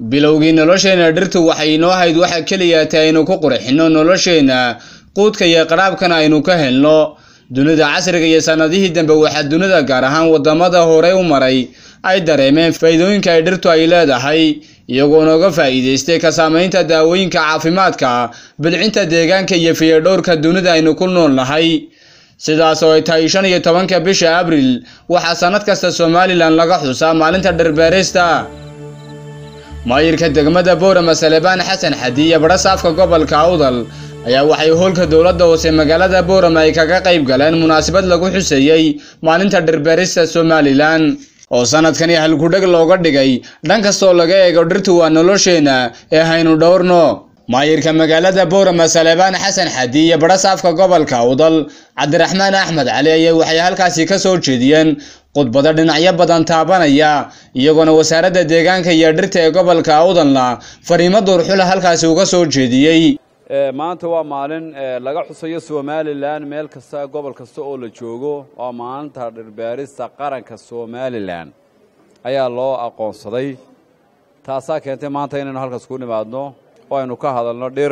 bilowgii nolosheenna dhirtu waxay inoo hayd waxa keliya ta aynu ku qurxinno nolosheenna quudka iyo qaraabkana aynu ka helno dunida casriga iyo sannadihii dambe waxaa dunida gaar ahaan waddamada horey u maray ay dareemeen faa'iidooyinka ay dhirtu ay leedahay iyagoo nooga faa'iidaystay ka saamaynta daawooyinka caafimaadka bilcinta deegaanka iyo fiyadhowrka dunida aynu ku nool nahay sidaas oo ay tahay shan iyo tobanka bisha abril waxaa sannad kasta somalilan laga xusaa maalinta dhirbeerista maayirka degmada boorama salebaan xasan xadi iyo badhasaafka gobolka awdal ayaa waxay howlka dowladda hoose magaalada boorama ay kaga qayb galeen munaasabad lagu xuseeyey maalinta dhirbeerista somalilan oo sanadkani halkudheg looga dhigay dhan kastoo laga eego dhirtu waa nolosheenna ee haynu dhowrno maayirka magaalada boorama salebaan xasan xadi iyo badhasaafka gobolka awdal cabdiraxmaan axmed cali ayaa waxay halkaasi ka soo jeediyeen khudbado dhinacyo badan taabanaya iyagoona wasaaradda deegaanka iyo dhirta ee gobolka awdalna fariimo duurxula halkaasi uga soo jeediyey maanta waa maalin laga xusayo somalilan meel kasta gobol kasta oo la joogo waa maalinta dhirbeerista qaranka somalilan ayaa loo aqoonsaday taasaa keentay maanta inaynu halkaas ku nimaadno oo aynu ka hadalno dhir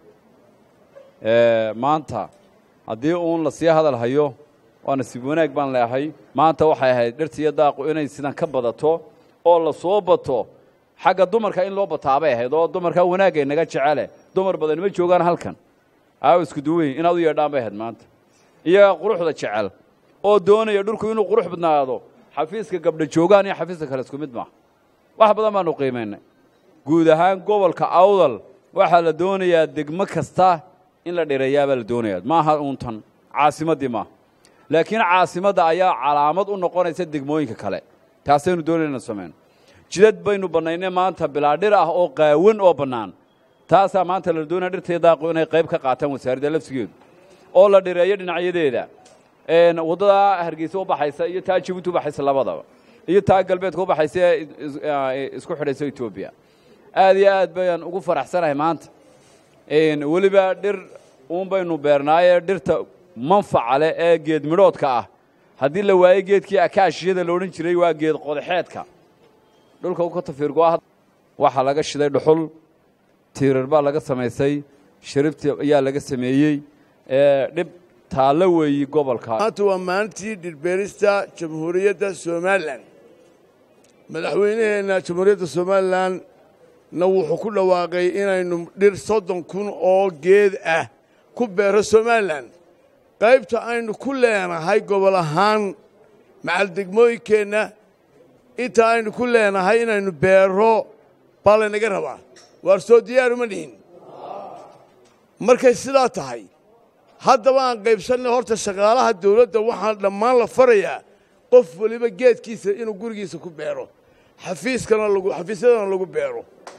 maanta haddii uun lasii hadal hayo waa nasiib wanaag baan leehay maanta waxay ahayd dhirta iyo daaqu inay sidan ka badato oo la soo bato xagga dumarka in loo bataabay ahayd oo dumarkaa wanaagay naga jecele dumar badan ma joogaan halkan aawo isku duweyn inaad u yeedhaan bay ahayd maanta iyagaa quruxda jecel oo doonaya dhulku inuu qurux badnaado xafiiska gabdha joogaan iyo xafiiska kale isku mid maaha wax badan baanu qiimaynay guud ahaan gobolka awdal waxaa la doonayaa degmo kasta in la dhireeyaabaa la doonayaa maaha uuntan caasimaddii maaha laakiin caasimadda ayaa calaamad u noqonaysa degmooyinka kale taasaynu doonayna ina samayno jidad baynu bannaynay maanta bilaa dhir ah oo qaawan oo bannaan taasaa maanta la doonaya dhirtaiyo daaqu inay qayb ka qaataan wasaaradda lafsigeedu oo la dhireeyo dhinacyadeeda waddadaa hargeysa u baxaysa iyo taa jabuuti u baxaysa labadaba iyo taa galbeedka u baxaysa ee isku xidhaysa etoobiya aad iyo aad bayaan ugu faraxsanahay maanta weliba dhir uun baynu beernaaye dhirta manfaca leh ee geed midhoodka ah haddii la waayo geedkii akaashiyada la odhan jiray waa geed qodaxeedka dhulka u ka tafiirgoa waxaa laga shiday dhuxul tiirar baa laga samaysay sharibti ayaa laga sameeyey dhib taallo weeyi gobolka maanta waa maalintii dhirbeerista jamhuuriyadda somalilan madaxweynaheenna jamhuuriyadda somalilan na wuxuu ku dhawaaqay inaynu dhir soddon kun oo geed ah ku beero somalilan qaybta aynu ku leenahay gobol ahaan macaldegmooyinkeenna inta aynu ku leenahay inaynu beero baa laynaga rabaa waar soo diyaaruma dhihin markay sidaa tahay haddaba aan qaybsannay horta shaqaalaha dawladda waxaan dhammaan la farayaa qof weliba geedkiisa inuu gurigiisa ku beero xafiiskana lagu xafiisyadana lagu beero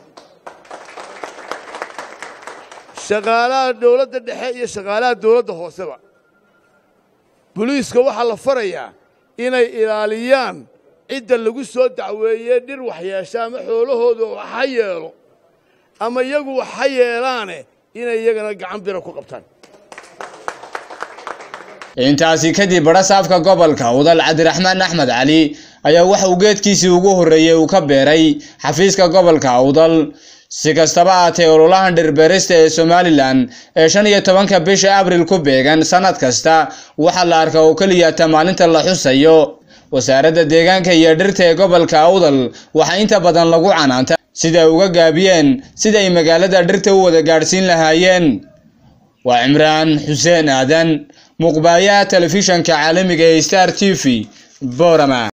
shaqaalaha dawladda dhexe iyo shaqaalaha dawladda hooseba boliiska waxaa la farayaa inay ilaaliyaan cidda lagu soo dacweeyey dhir waxyeesha ama xoolahooda waxa yeelo ama iyagu waxa yeelaane inay iyagana gacan bira ku qabtaan intaasi kadib badhasaafka gobolka udal cabdiraxmaan axmed cali ayaa waxa uu geedkiisii ugu horreeyey uu ka beeray xafiiska gobolka awdal si kastaba aatee ololahan dhirbeerista ee somalilan ee shan iyo tobanka bisha abril ku beegan sannad kasta waxaa la arkaa oo keliyata maalinta la xusayo wasaaradda deegaanka iyo dhirta ee gobolka awdal waxaa inta badan lagu canaanta sida ay uga gaabiyeen sida ay magaalada dhirta u wada gaadhsiin lahaayeen waa cimraan xuseen aadan muqbaayaha telefishanka caalamiga ee star t v borama